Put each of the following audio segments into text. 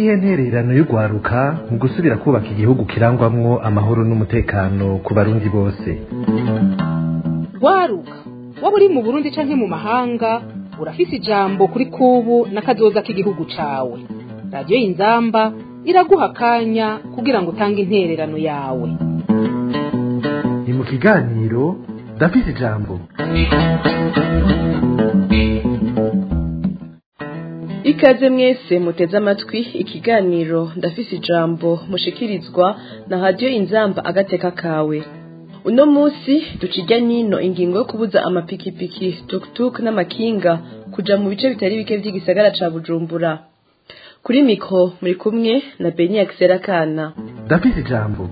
niyihe ntererano y'urwaruka mu gusubira kubaka igihugu kirangwamwo amahoro n'umutekano ku barundi bose rwaruka waba uri mu burundi canke mu mahanga urafise ijambo kuri kubu n'akazoza k'igihugu cawe radiyo y'inzamba iraguha akanya kugira ngo utange intererano yawe ni mu kiganiro ndafise ijambo ikaze mwese muteze amatwi ikiganiro ndafise ijambo mushikirizwa na radiyo inzamba agateka kawe uno munsi ducijya nino ingingo yo kubuza amapikipiki tukutuku n'amakinga kuja mu bice bitari bike vy'igisagara ca bujumbura kuri mikro muri kumwe na beni akisera kana ndafise ijambo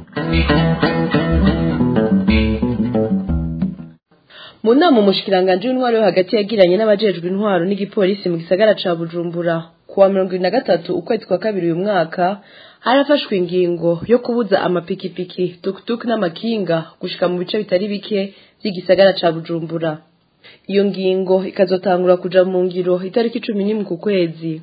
mu nama umushikiranganji w'intwaro yo hagati yagiranye n'abajejwe intwaro n'igipolisi mu gisagara ca bujumbura kuwa mirongo ibiri na gatatu ukwezi kwa kabiri uyu mwaka harafashwe ingingo yo kubuza amapikipiki tukutuku n'amakinga gushika mu bice bitari bike vy'igisagara ca bujumbura iyo ngingo ikazotangura kuja mu ngiro itariki cumi n'imwe ku kwezi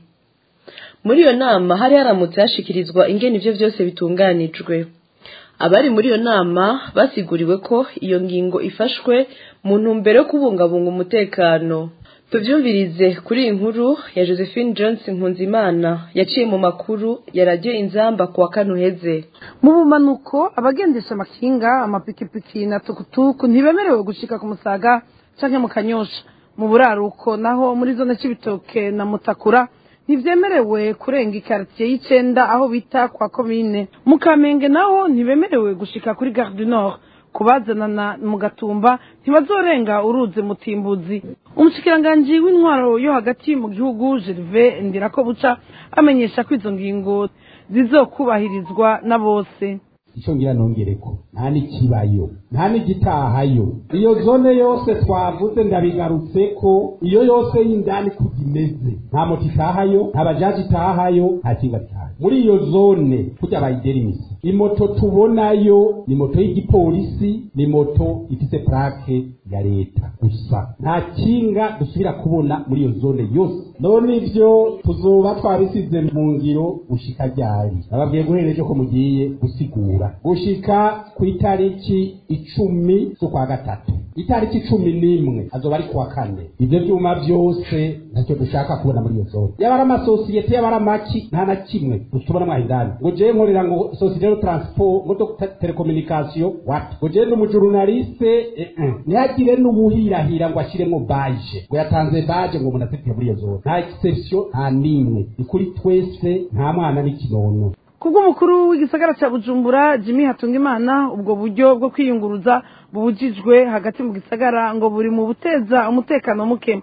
muri iyo nama hari haramutse hashikirizwa ingene ivyo vyose bitunganijwe abari muri iyo nama basiguriwe ko iyo ngingo ifashwe mu ntumbero yo kubungabunga umutekano tuvyumvirize kuri iyi nkuru ya josephine johnson nkunzimana yaciye mu makuru ya radiyo inzamba kuwa kane uheze mu bumanuko abagendesha amakinga amapikipiki na tukutuku ntibemerewe gushika ku musaga canke mu kanyosha mu buraruko naho muri zone c'ibitoke na mutakura ntibyemerewe kurenga ikaritiye y'icenda aho bita kwa komine mu kamenge naho ntibemerewe gushika kuri gare du nord kubazanana mu gatumba ntibazorenga uruzi mutimbuzi umushikiranganji w'intwaro yo hagati mu gihugu gerve ndirako buca amenyesha ko izo ngingo zizokubahirizwa na bose icyo ngira nongereko nta n'ikibayo nta n'igitahayo iyo zone yose twavuze ndabigarutse ko iyo yose y'indani kuko imeze nta moto itahayo nta bajaji itahayo nta kinga ritahayo muri iyo zone kujya bayigera imisi imoto tubonayo ni moto y'igipolisi ni moto ifite plake ya leta gusa nta kinga dusubira kubona muri iyo zone yose none ivyo tuzoba twabisize mu ngiro gushika ryari nababwiye guhereje ko mugiye gusigura gushika ku itariki icumi z'ukwa gatatu itariki cumi n'imwe azoba ari kuwa kane ivyo vyuma vyose ntacyo dushaka kubona muri iyo zone yaba ari amasosiyete yaba ari amaki nta na kimwe dutubona mwaho indani ngo jewe nkorera ngo sosiyete de transport ngo do telekomunikasiyo wati ngo jewe n'umujurunaliste eh, eh. ntihagire n'ubuhirahira ngo ashiremwo baje ngo yatanze baje ngo umuntu afitiye muri iyo zone nta exception nta n'imwe ni kuri twese nta mwana n'ikinono kubw'umukuru w'igisagara cya bujumbura jimmy hatungimana ubwo buryo bwo kwiyunguruza bubujijwe hagati mu gisagara ngo buri mu buteza umutekano muke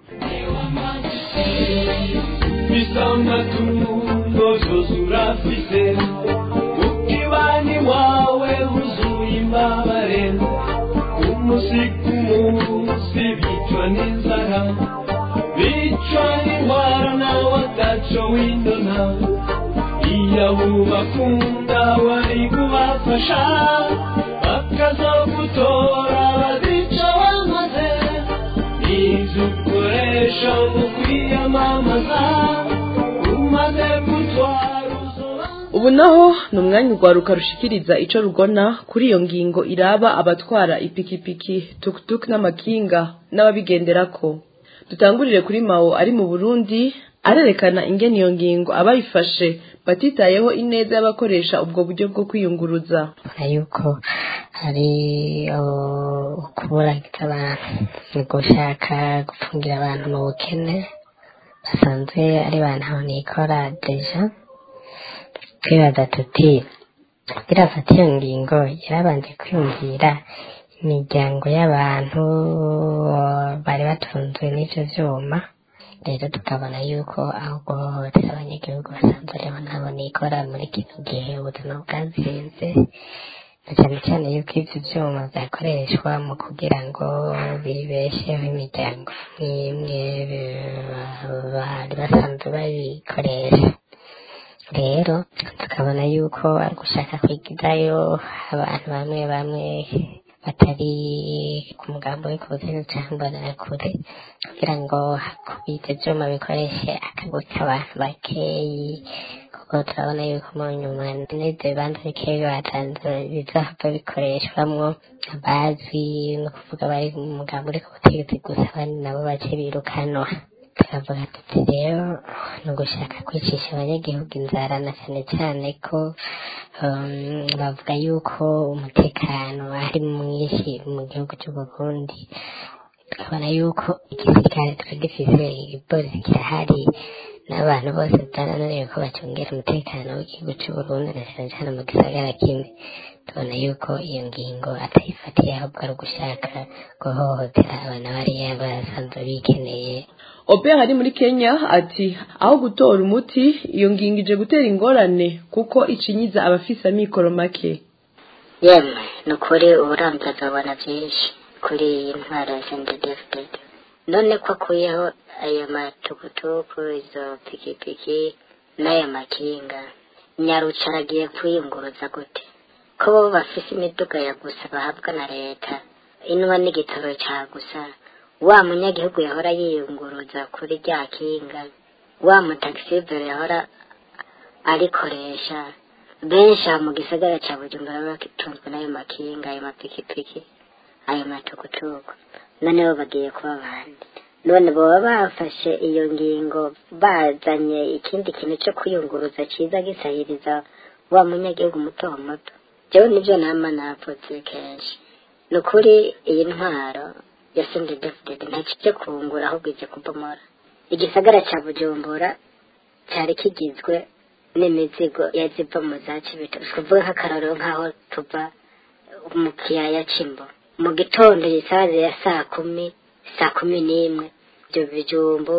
urafite ukibani wawe wuzuye imbabare umunsi ku munsi bicwa n'inzara bicwa n'indwara nawe ataco windona iyo bubakunda wari kubafasha bakazogutora bazica bamaze ibyo ukoresha mu kwiyamamaza umaze gutwara uzoba ubu naho ni umwanya urwaruka rushikiriza ico rugona kuri iyo ngingo iraba abatwara ipikipiki tukutuku n'amakinga n'ababigenderako dutangurire kuri mao ari mu burundi arerekana ingene iyo ngingo abayifashe batitayeho ineza y'abakoresha ubwo buryo bwo kwiyunguruza yuko hari uh, ukuburagiza abantu ni gushaka gupfungira abantu mu bukene basanzwe ari bantu aho nikora deja twibaza tuti irafata iyo ngingo yarabanje kwiyumvira imiryango y'abantu bari batunzwe n'ivyo vyuma rero tukabona yuko aho guhohotera abanyagihugu basanzwe aribo nabo nikora muri kino gihe ubuzima bwazirinze na cyane cyane yuko ivyo vyuma vyakoreshwa mu kugira ngo bibesheho imiryango n'imwe bari basanzwe babikoresha rero tukabona yuko ari gushaka kwigizayo abantu bamwe bamwe batari ku mugambo w'ikuzimu cyangwa imbonerakure kugira ngo kubita ibyuma bikoreshe akaguzi k'abantu bakeyi ko kuko turabona yuko mu nyuma n'ibyo bibanza bikeya batanze bizahava bikoreshwamwo abazi no kuvuga bari mu mugambi uri ku butegetsi gusa abandi nabo bace birukanwa turavuga tuti rero ni ugushaka kwicisha abanyagihugu inzara na cyane cyane ko um, bavuga yuko umutekano ari mwinshi mu gihugu cy'u Burundi tukabona yuko igisirikare tuba gifise igipolisi kirahari n'abantu bose byarananiwe ko bacungera umutekano w'igihugu cy'u Burundi na cyane cyane mu gisagara kimwe tubona yuko iyo ngingo atayifatiye ahubwo ari ugushaka guhohotera abana bariya basanzwe bikeneye Ober ari muri Kenya ati aho gutora umuti iyo ngingo ije gutera ingorane kuko icinyiza abafise amikoro make yemwe ni ukuri uburambe azabona byinshi kuri iyi ntwaro ya sendedefudede none ko akuyeho aya matukutuku izo pikipiki n'aya makinga nyaruca aragiye kwiyunguruza gute ko bo bafise imiduga ya gusa bahabwa na leta inwa n'igitoro cya gusa wa munyagihugu yahora yiyunguruza kuri rya kinga wa mutagisibere yahora arikoresha benshi aha mu gisagara cya bujumbura batunzwe n'ayo makinga ayo mapikipiki ayo matukutuku none bo bagiye kuba abandi none baba bafashe iyo ngingo bazanye ikindi kintu cyo kwiyunguruza cyiza gisahiriza wa munyagihugu muto muto jewe nibyo nama napfutse kenshi ni ukuri iyi ntwaro ya sende david ntacyo cyo kungura ahubwo ije kubomora igisagara cya bujumbura cyari kigizwe n'imizigo yaziva mu za kibito tuvuge nk'akarorero nk'aho tuva mu kiyaya c'imbo mu gitondo isazi ya saa kumi saa kumi n'imwe ibyo bijumbu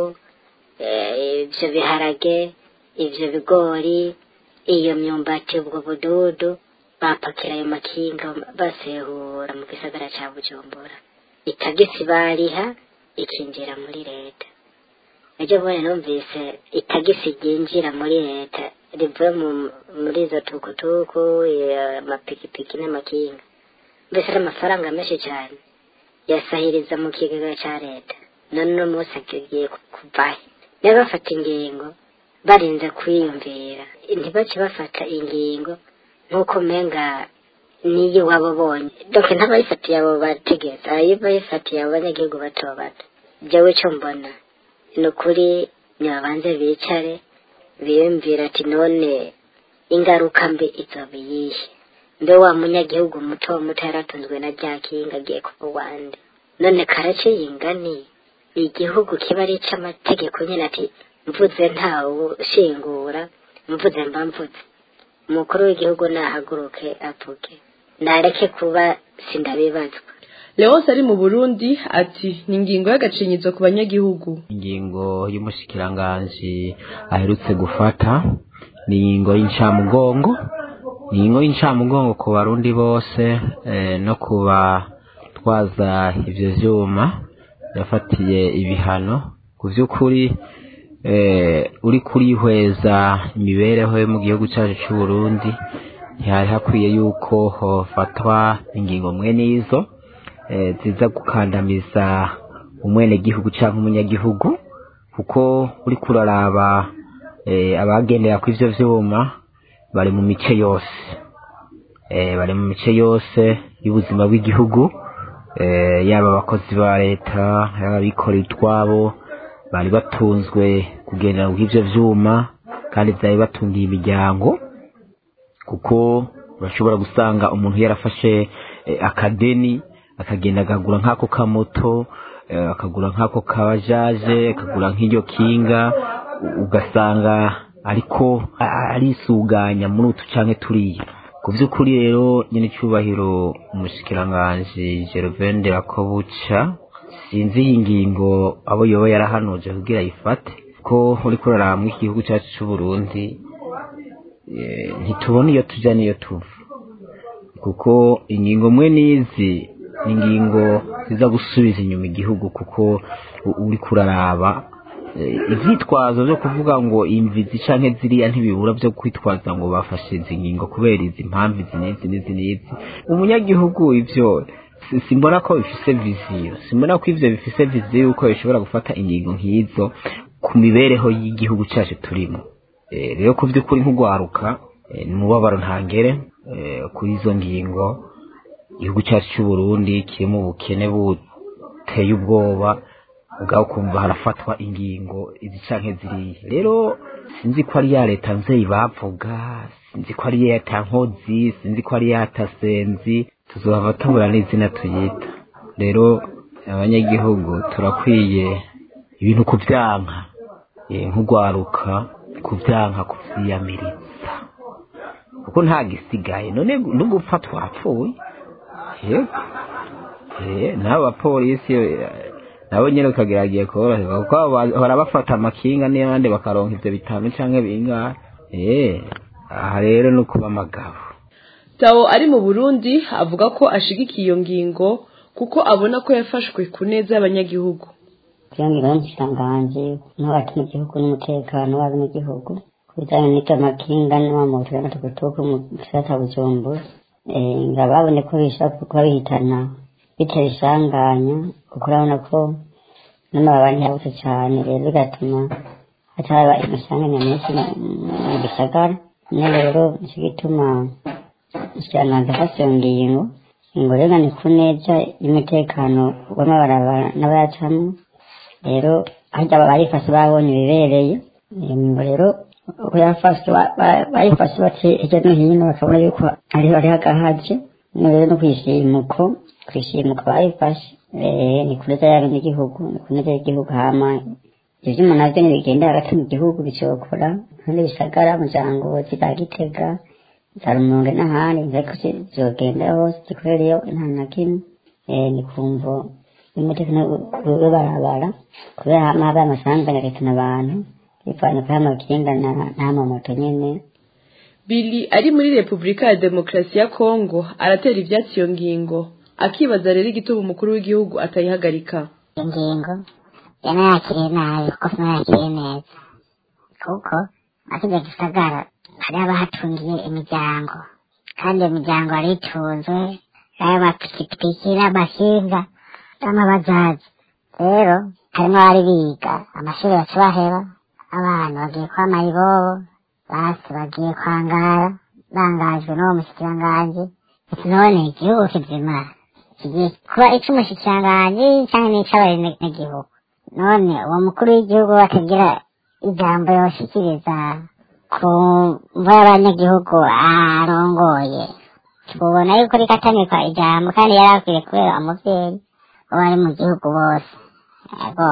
eh, ibyo biharage ibyo bigori iyo myumbati ubwo bududu bapakira ayo makinga basehura mu gisagara cya bujumbura itagisi bariha ikinjira muri leta ejo bundi numvise itagisi ryinjira muri leta rivuye mu- muri izo tukutuku eh, amapikipiki n'amakinga mbese ari amafaranga menshi cyane yasahiriza mu kigega cya leta none uno munsi agiye ku- kuvahe niba bafata ingingo barinze kwiyumvira ntibace bafata ingingo nk'uko umenga niyo waba ubonye doke ntabayifatiye abo bategetsi ayo bayifatiye abo banyagihugu bato bato jewe icyo mbona ni ukuri nibabanze bicare biyumvira ati none ingaruka mbi izoba iyihe mbe wa munyagihugu muto muto yaratunzwe na rya kinga agiye kuba uwande none karace yingani igihugu kiba ari ic'amategeko nyine ati mvuze ntawe ushingura mvuze mba mvuze umukuru w'igihugu nahaguruke avuge nareke kuba sindabibazwa Leonce ari mu Burundi ati ni ingingo y'agacinyizo ku banyagihugu ingingo y'umushikiranganji aherutse gufata ni ingingo y'incamugongo ni ingingo y'incamugongo ku barundi bose eh, no kuba twaza ivyo vyuma yafatiye ibihano ku vy'ukuri eh, uri kurihweza imibereho yo mu gihugu cacu c'u Burundi ntihari hakwiye yuko hofatwa ingingo mwe n'izo eh, ziza gukandamiza umwenegihugu canke umunyagihugu kuko uri kuraraba eh, abagendera ku ivyo vyuma bari mu mice yose eh, bari mu mice yose y'ubuzima bw'igihugu eh, yaba abakozi ba leta yaba abikorera utwabo bari batunzwe kugendera ku ivyo vyuma kandi vyari batungiye imiryango kuko urashobora gusanga umuntu yarafashe eh, akadeni akagenda akagura nk'ako kamoto eh, akagura nk'ako kabajaje akagura nk'iryo kinga u- ugasanga ariko a- arisuganya muri utu canke turiya ku vy'ukuri rero nyene icubahiro umushikiranganji Gervain Rakobuca sinzi iyi ngingo abo yoba yarahanuje kugira ayifate ko uriko uraraba mw'iki gihugu cacu c'uburundi eh, ntitubona iyo tuja n'iyo tuva kuko ingingo mwe n'izi ni ingingo ziza gusubiza inyuma igihugu kuko u- uri kuraraba eh, ivyitwazo vyo kuvuga ngo imvizi canke ziriya ntibibura vyo kwitwaza ngo bafashe izi ngingo kubera izi mpamvu izi n'izi n'izi n'izi umunyagihugu ivyo si- simbona ko bifise viziyo simbona ko ivyo bifise viziyo yuko bishobora gufata ingingo nk'izo ku mibereho y'igihugu cacu turimo Eh, rero ku by'ukuri nk'ugwaruka eh, ni umubabaro ntangere eh, kuri izo ngingo igihugu cyacu cy'u Burundi kiri mu bukene buteye ubwoba ubwaho kumva harafatwa ingingo izi canke ziriya rero sinzi ko ari ya leta nzeyi bavuga sinzi ko ari ya leta nkozi sinzi ko ari ya leta senzi tuzohava tubura n'izina tuyita rero abanyagihugu turakwiye ibintu kubyanka eh, nk'ugwaruka kubyanka kuvyiyamiriza kuko nta gisigaye none no gupfa twapfuye yego eh nabo bapolisi eh, nabo nyene ukageragiye koroherwa kuko abo bahora bafata amakinga n'abandi bakaronka ivyo bitanu canke bingahe eh aha rero no kuba amagabo Tao ari mu Burundi avuga ko ashigikiye iyo ngingo kuko abona ko yafashwe ku neza y'abanyagihugu kugira ngo ikiranganji n'abati mu gihugu n'umutekano w'abenegihugu ku bijyanye n'icyo makinga n'amamoto y'amatukutuku mu gisata bujumbura Eh, ngo babone ko bishobora kuba bihitana bitera isanganya kuko urabona ko n'amababa ntiyabutse cyane rero bigatuma hataba amasanganya menshi mu- mu gisagara none rero nicyo gituma ikiranganji afashe iyo ngingo ngo rero ni ku neza y'umutekano w'amabarabara n'abayacamo rero harya barifashe babonye ibibereye iyo ngingo rero uko yafashe ba- ba- bayifashe bace hirya no hino bakabona yuko ariho ari hagahaje none rero no kwishimuko kwishimuka bayifashe eh, ni kuneza y'abenegihugu ni kuneza y'igihugu hama ivyo vyuma navyo ntibigenda hagati mu gihugu bicokora kandi bisagara muryango za gitega za rumonge n'ahandi ariko zogenda hose zikorereyo nta na kimwe Eh, ni kumvo umutekano w'ibarabara kubera hama haba amasanganya agatana abantu bivanye kuri amakinga na- n'amamoto nyene Billy ari muri Repubulika ya Demokarasi ya Kongo aratera ivyatsi iyo ngingo akibaza rero igituma umukuru w'igihugu atayihagarika ingingo yanayakiriye nabi kuko sinayakiriye neza kuko akijya gisagara hari abahatungiye imiryango kandi iyo miryango yari itunzwe n'ayo mapikipiki n'amakinga n'amabajaji rero harimo abari biga amashuri baca baheba abantu bagiye kwama ibobo basi bagiye kwangara bangajwe n'uwo mushikiranganji none igihugu kizima kigiye kuba ic'umushikiranganji canke n'ic'abenegihugu none uwo mukuru w'igihugu atagira ijambo yoshikiriza ku mvo y'abanyagihugu arongoye tubona yuko rikatamikwa ijambo kandi yari akwiye kubera umuvyeyi uwo ari mu gihugu bose ego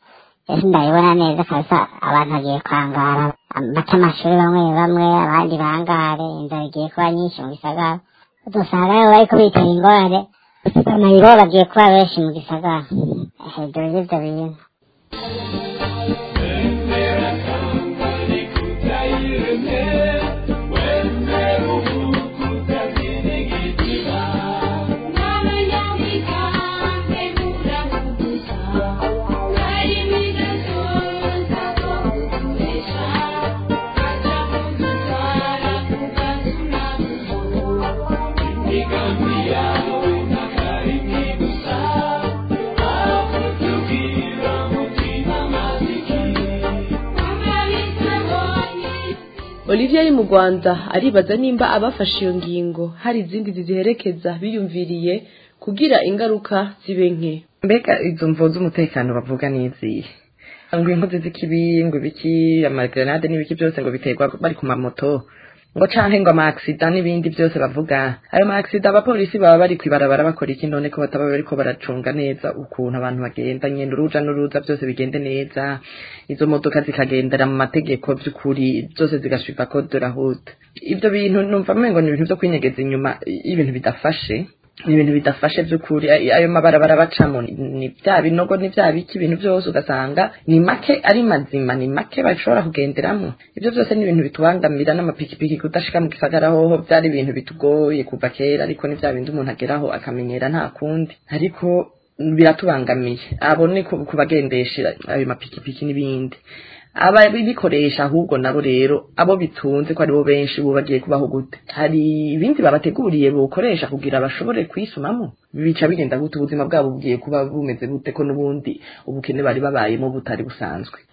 ese ndabibona neza kabisa abantu bagiye kwangara bata amashuri bamwe bamwe abandi bangare inzara igiye kuba nyinshi mu gisagara dusanga rero bariko bitera ingorane amayiro bagiye kuba benshi mu gisagara hejuru y'ivyo bintu Olivier ari mu Rwanda aribaza nimba abafashe iyo ngingo hari izindi ziziherekeza biyumviriye kugira ingaruka zibe nke mbega izo mvo z'umutekano bavuga n'izihe ngo inkozi z'ikibi ngo ibiki amagrenade n'ibiki byose ngo biterwa bari ku mamoto ngo canke ngo amaksida n'ibindi byose bavuga ayo maaksida abapolisi baba bari kwibarabara bakora iki none ko bataba bariko baracunga neza ukuntu abantu bagenda nyene uruja n'uruza byose bigende neza izo modoka zikagendera mu mategeko by'ukuri zose zigashipa ko durahuta ibyo bintu numva mengo ni ibintu vyo kwinyegeza inyuma y'ibintu bidafashe ni ibintu bidafashe by'ukuri ay- ayo mabarabara bacamo ni- ni bya binogo ni bya biki ibintu byose ugasanga ni make ari mazima ni make bashobora kugenderamo ibyo byose ni ibintu bitubangamira n'amapikipiki kudashika mu gisagara hoho byari ibintu bitugoye kuva kera ariko ni bya bindi umuntu ageraho akamenyera nta kundi ariko biratubangamiye abo ni ku ku bagendesha ayo mapikipiki n'ibindi ababikoresha ahubwo nabo rero abo bitunze ko aribo benshi bo bagiye kubaho gute hari ibindi babateguriye bokoresha kugira bashobore kwisumamo bica bigenda gute ubuzima bwabo bugiye kuba bumeze gute ko n'ubundi ubukene bari babayemo butari busanzwe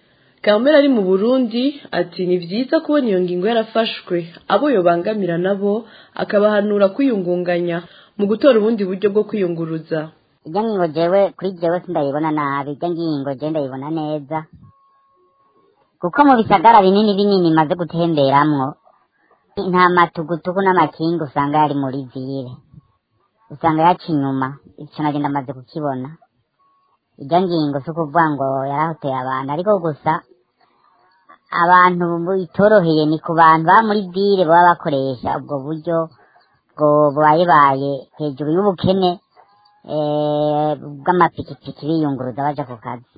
kamera ari mu burundi ati ni byiza kubona iyo ngingo yarafashwe abo yobangamira nabo akabahanura kwiyungunganya mu gutora ubundi buryo bwo kwiyunguruza ijya ngingo jewe kuri jewe sindayibona nabi ijya ngingo je ndayibona neza kuko mu bisagara binini binini maze gutemberamwo nta matugutugu n'amakinga usanga yari muri vire usanga yaca inyuma ico nagenda amaze kukibona ijya ngingo si ukuvuga ngo yarahoteye abantu ariko gusa abantu itoroheye ni ku bantu baba muri vire baba bakoresha ubwo buryo bwo bubayebaye hejuru y'ubukene eh, bw'amapikipiki biyunguruza baja ku kazi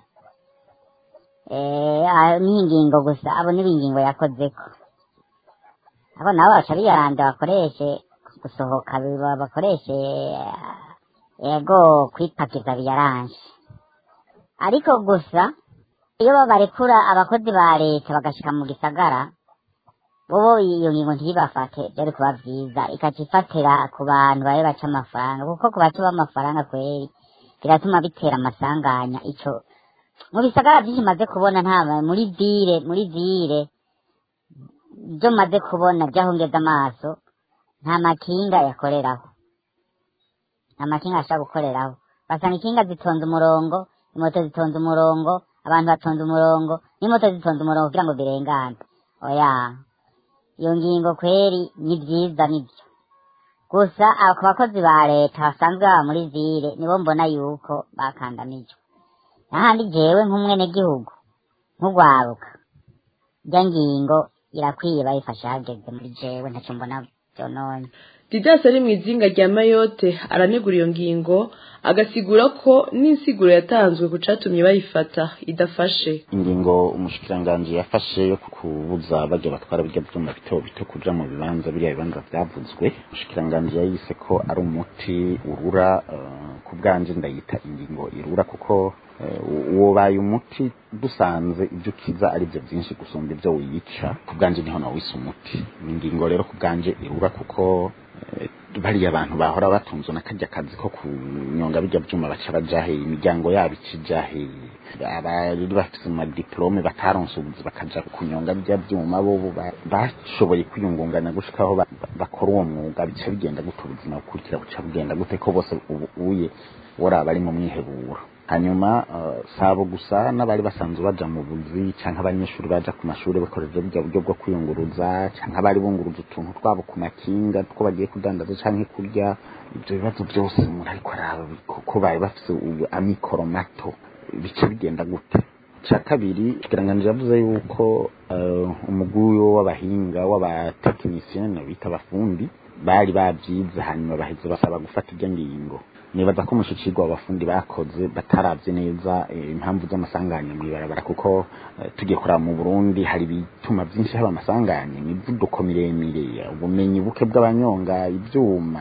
eh, ayo ni ingingo gusa abo ni ingingo yakozeko abo nabo baca biyaranda bakoreshe gusohoka biba- bakoreshe eh, ego kwipakiza biyaranje ariko gusa iyo babarekura abakozi ba leta bagashika mu gisagara bobo iyo ngingo ntibafate byari kuba vyiza ikaca ifatira ku bantu babe baca amafaranga kuko ku baca b'amafaranga kweri biratuma bitera amasanganya ico mu bisagara vyinshi maze kubona nta muri vire muri vire byo maze kubona byahongeza amaso nta makinga yakoreraho nta makinga ashobora gukoreraho basanga ikinga zitonze umurongo imoto zitonze umurongo abantu batonze umurongo n'imoto zitonze umurongo kugira ngo birengane oya iyo ngingo kweri ni byiza nibyo gusa abo ku bakozi ba leta basanzwe baba muri vire nibo mbona yuko bakandamijwe n'ahandi jewe nk'umwenegihugu nk'ugwaruka irya ngingo irakwiye bayifashe hageze muri jewe ntacyo mbona byononye didasi ari mu izinga rya mayote aranegura iyo ngingo agasigura ko n'insiguro yatanzwe ku catumye bayifata idafashe ingingo umushikiranganji yafashe yo kubuza bajya batwara bijya byuma bito bito kuja mu bibanza biriya bibanza vyavuzwe umushikiranganji yayise ko ari umuti urura eh, ku bwanje ndayita ingingo irura kuko eh, wobaye umuti dusanze ibyo ukiza ari byo byinshi gusumba ibyo wiyica ku bwanje niho nawise umuti ni ingingo rero ku bwanje irura kuko eh, bariya abantu bahora batunzwe na karya kazi ko kunyonga bijya byuma baca bajahe imiryango yabo ikijahe abari bafite amadiplome bataronse ubuzi bakaja kunyonga bijya byuma bo bo ba- bashoboye kwiyungunganya gushika aho ba- ba- bakora uwo mwuga bica bigenda gute ubuzima bukurikira buca bugenda gute ko bose ubu uye woraba ari mu mwiheburo hanyuma uh, sabo gusa n'abari basanzwe baja mu buzi canke abanyeshuri baja ku mashuri bakoresheje burya buryo bwo kwiyunguruza canke abari bunguruza utuntu twabo ku makinga two bagiye kudandaza canke kurya ibyo bibazo byose umuntu ariko araba kuko bari bafise ubu- amikoro mato bica bigenda gute cya kabiri ikiranganiro yavuze yuko uh, umugwi w'abahinga w'abatekinisiyene bita abafundi bari babyize hanyuma baheze basaba gufata iryo ngingo nibaza ko umushikirwa abafundi bakoze bataravye neza eh, impamvu z'amasanganya mw'ibarabara kuko eh, tugiye kuraba mu Burundi hari ibituma byinshi haba amasanganya imivuduko miremire ubumenyi buke bw'abanyonga ivyuma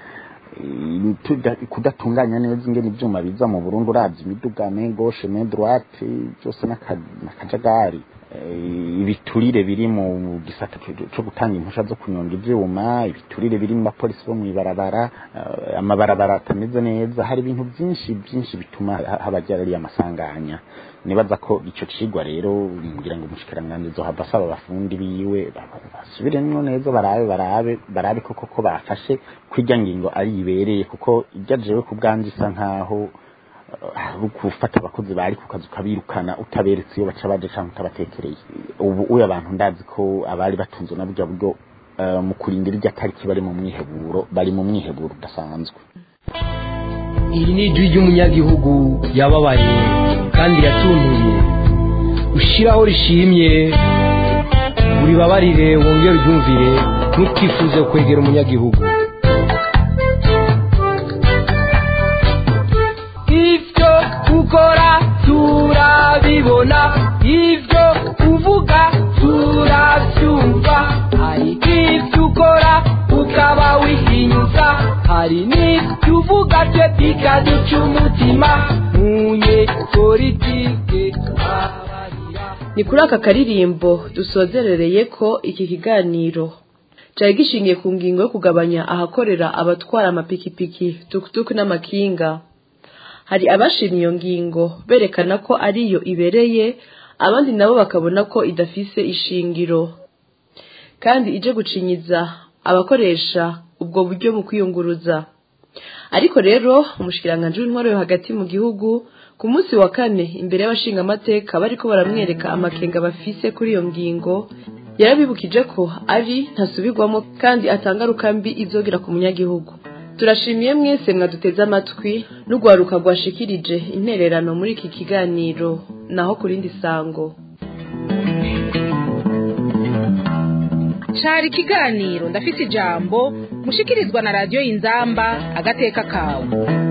eh, tuda- kudatunganya neza ingene ivyuma biza mu Burundi uravye imiduga me gauche me droite byose n'aka- n'akajagari Eh, ibiturire biri mu gisata co- co gutanga impusha zo kunyonga ivyuma ibiturire biri mu bapolisi bo mw'ibarabara eh, amabarabara atameze neza hari ibintu byinshi byinshi bituma ha- haba ryari amasanganya nibaza ko ico cigwa rero ngira ngo umushikiranganji zohava asaba abafundi biwe ba- ba- basubiremwo neza barabe barabe barabe koko ko bafashe kwirya ngingo ari ibereye kuko irya jewe ku bwanje isa nkaho hari gufata abakozi bari ku kazi ukabirukana utaberetse iyo baca baje cyangwa utabatekereye ubu uyu abantu ndazi ko abari batunzwe na burya buryo eh, mu kurindira irya tariki bari mu mwiheburo bari mu mwiheburo udasanzwe iri ni ijwi ry'umunyagihugu yababaye kandi yatuntuye ushiraho rishimye uribabarire wongere uryumvire ntukifuze kwegera umunyagihugu ibyo ukora turabibona ibyo uvuga turabyumva hari ibyo ukora ukaba wihinyuza hari n'ibyo uvuga byo bikaduca umutima munye politike ni kuri aka karirimbo dusozerereye ko iki kiganiro cyari gishingiye ku ngingo yo kugabanya ahakorera abatwara amapikipiki tukutuku n'amakinga hari abashimye iyo ngingo berekana ko ariyo ibereye abandi nabo bakabona ko idafise ishingiro kandi ije gucinyiza abakoresha ubwo buryo mu kwiyunguruza ariko rero umushikiranganji w'intwaro yo hagati mu gihugu ku munsi wa kane imbere y'abashingamateka bariko baramwereka amakenga bafise kuri iyo ngingo yarabibukije ko ari ntasubirwamo kandi atangaruka mbi izogira ku munyagihugu turashimiye mwese mwaduteze amatwi n'urwaruka rwashikirije intererano muri iki kiganiro naho ku rindi sango cari ikiganiro ndafise ijambo mushikirizwa na radiyo y'inzamba agateka kawe